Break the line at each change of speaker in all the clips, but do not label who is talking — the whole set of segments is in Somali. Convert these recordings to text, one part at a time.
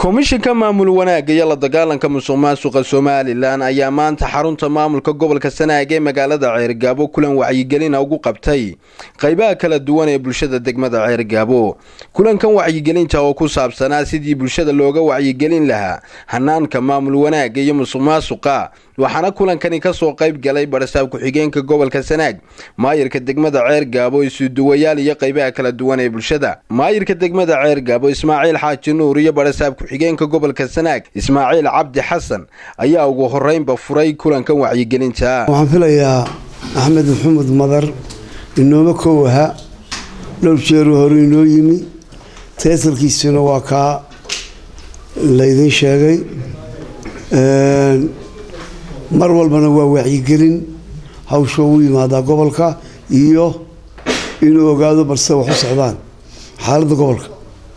komishinka maamul wanaagga iyo la dagaalanka musuq maasuqa somalilan ayaa maanta xarunta maamulka gobolka sanaag ee magaalada ceergaabo kulan wacyigelina ugu qabtay qaybaha kala duwan ee bulshada degmada ceergaabo kulankan wacyigelinta oo ku saabsanaa sidii bulshada looga wacyigelin lahaa hanaanka maamul wanaagga iyo musuq maasuqa waxaana kulankani kasoo qayb galay barasaab ku-xigeenka gobolka sanaag maayirka degmada ceergaabo isuduwayaal iyo qaybaha kala duwan ee bulshada maayirka degmada ceergaabo ismaaciil xaaji nuur iyo barasaab ku-xigeenka gobolka sanaag ismaaciil cabdi xasan ayaa ugu horeynba furay kulankan wacyigelinta
waxaan filayaa axmed maxamed madar inooma kow aha dhowr jeeru hore inoo yimi teesalkiisuna waa kaa laydin sheegay mar walbana waa wacyigelin hawsha ugu yimaadaa gobolka iyo inuu ogaado balse wax u socdaan xaaladda gobolka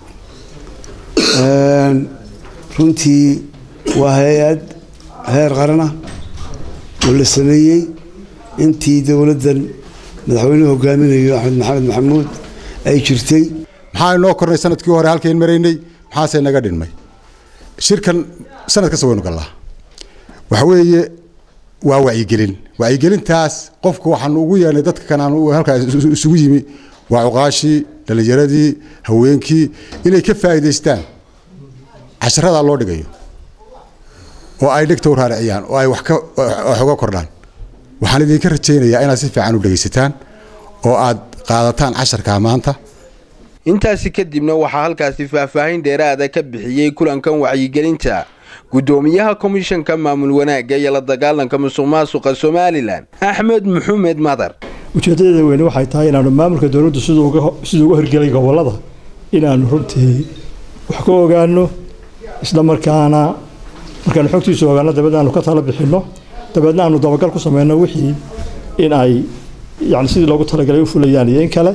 runtii waa hay-ad heer qarana oo la sameeyey intii dowladdan madaxweynuhu hogaaminayo axmed maxamed maxamuud ay jirtay
maxaa inoo kornay sanadkii hore halkayn maraynay maxaase naga dhinmay shirkan sanad kasta waynu gallaa waxa weeye waa wacyigelin wacyigelintaas qofka waxaanu ugu yeernay dadka kan aan halkaas isugu yimi waa cuqaashii dhallinyaradii haweenkii inay ka faa'iidaystaan casharadaa loo dhigayo oo ay dhegta u raariciyaan oo ay wax uga kordhaan waxaan idinka rajaynayaa inaad si fiican u dhegaysataan oo aad qaadataan casharkaa maanta
intaasi kadibna waxaa halkaasi faahfaahin dheeraada ka bixiyey kulankan wacyigelinta gudoomiyaha komishanka maamul wanaagga iyo la dagaalanka musuq maasuqa somalilan axmed maxamed madar
ujeedadeeda weyne waxay tahay inaanu maamulka dowladdu siduu uga hirgelay gobolada inaanu runtii wax ka ogaano isla markaana markaanu xogtiisu ogaano dabeedna aanu ka tala bixinno dabeedna aanu dabagal ku sameyno wixii in ay yani sidii loogu talagalay u fulayaan iyo in kale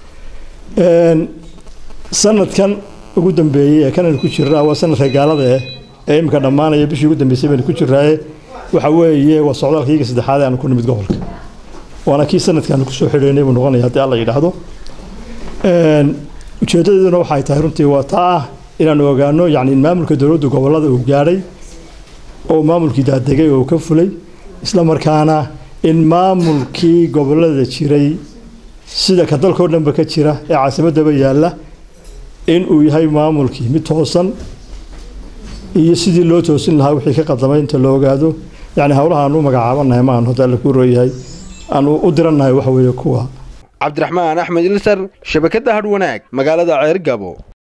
sanadkan ugu dambeeyey ee kanaynu ku jirnaa waa sanadka gaalada eh ee iminka dhammaanaya bishii ugu dambeysay baynu ku jirnaaye waxa weeye waa socdaalkayga saddexaad ee aanu ku nimid gobolka waana kii sanadkaanu kusoo xidhaynay buu noqonaya haddii alla yidhaahdo ujeedadeeduna waxay tahay runtii waa taa ah inaanu ogaano yacni in maamulka dowladdu gobollada uu gaadhay oo maamulkii daadegay oo ka fulay isla markaana in maamulkii gobollada jiray sida ka dalkao dhanba ka jira ee caasimadaba yaalla in uu yahay maamulkii mid toosan iyo sidii loo toosin lahaa wixii ka qadamay inta la ogaado yacni howlaha aanu u magacaabanahay ma aanu hadda alla kuu rooyahay aanu u dirannahay waxa weeye kuwa
cabdiraxmaan axmed ilsar shabakadda hadh wanaag magaalada ceergabo